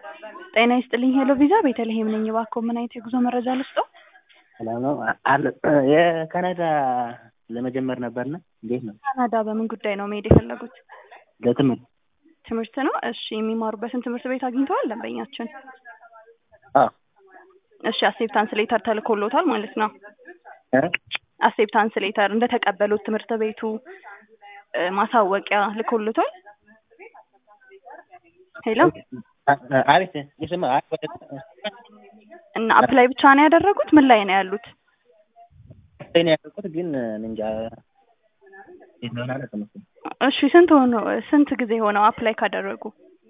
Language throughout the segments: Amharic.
ጤና ይስጥልኝ ሄሎ ቪዛ ቤተልሔም ነኝ። እባክዎ ምን አይነት የጉዞ መረጃ ልስጥዎ? ሰላም ነው አለ የካናዳ ለመጀመር ነበርና እንዴት ነው? ካናዳ በምን ጉዳይ ነው መሄድ የፈለጉት? ለትምህርት ትምህርት ነው። እሺ የሚማሩበትን ትምህርት ቤት አግኝተዋል ደንበኛችን? አዎ እሺ አክሴፕታንስ ሌተር ተልኮሎታል ማለት ነው። እ አክሴፕታንስ ሌተር እንደተቀበሉት ትምህርት ቤቱ እ ማሳወቂያ ልኮልቷል? ሄሎ አቤት የሰማ እና አፕላይ ብቻ ነው ያደረጉት? ምን ላይ ነው ያሉት? ላይ ነው ያደረኩት ግን እንጃ የት እንደሆነ አላውቅም እሱን። እሺ ስንት ሆኖ ስንት ጊዜ ሆነው አፕላይ ካደረጉ?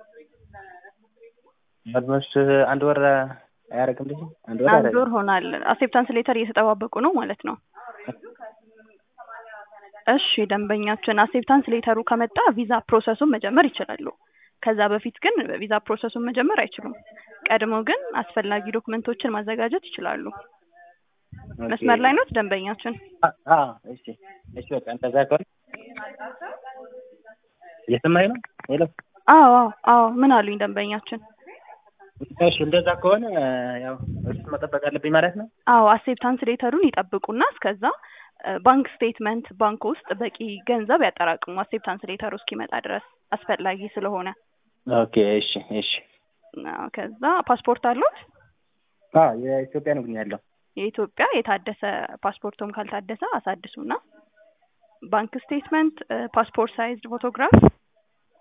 ኦልሞስት አንድ ወር አያደርግም ልጅ አንድ ወር አንድ ወር አያደርግም። ሆኗል። አክሴፕታንስ ሌተር እየተጠባበቁ ነው ማለት ነው። እሺ ደንበኛችን አክሴፕታንስ ሌተሩ ከመጣ ቪዛ ፕሮሰሱን መጀመር ይችላሉ። ከዛ በፊት ግን ቪዛ ፕሮሰሱን መጀመር አይችሉም። ቀድሞ ግን አስፈላጊ ዶክመንቶችን ማዘጋጀት ይችላሉ። መስመር ላይ ነው ደንበኛችን? አ- አዎ እሺ እሺ በቃ እንደዛ ከሆነ እየሰማኸኝ ነው? ሄሎ አዎ አዎ አዎ ምን አሉኝ ደንበኛችን? እሺ እንደዛ ከሆነ ያው እሱ መጠበቅ አለብኝ ማለት ነው። አዎ አክሴፕታንስ ሌተሩን ይጠብቁና እስከዛ እ ባንክ ስቴትመንት ባንክ ውስጥ በቂ ገንዘብ ያጠራቅሙ አክሴፕታንስ ሌተሩ እስኪመጣ ድረስ አስፈላጊ ስለሆነ። ኦኬ እሺ እሺ አዎ ከዛ ፓስፖርት አሉት? አዎ የኢትዮጵያ ነው ግን ያለው የኢትዮጵያ የታደሰ ፓስፖርቶም ካልታደሰ አሳድሱና ባንክ ስቴትመንት፣ ፓስፖርት ሳይዝ ፎቶግራፍ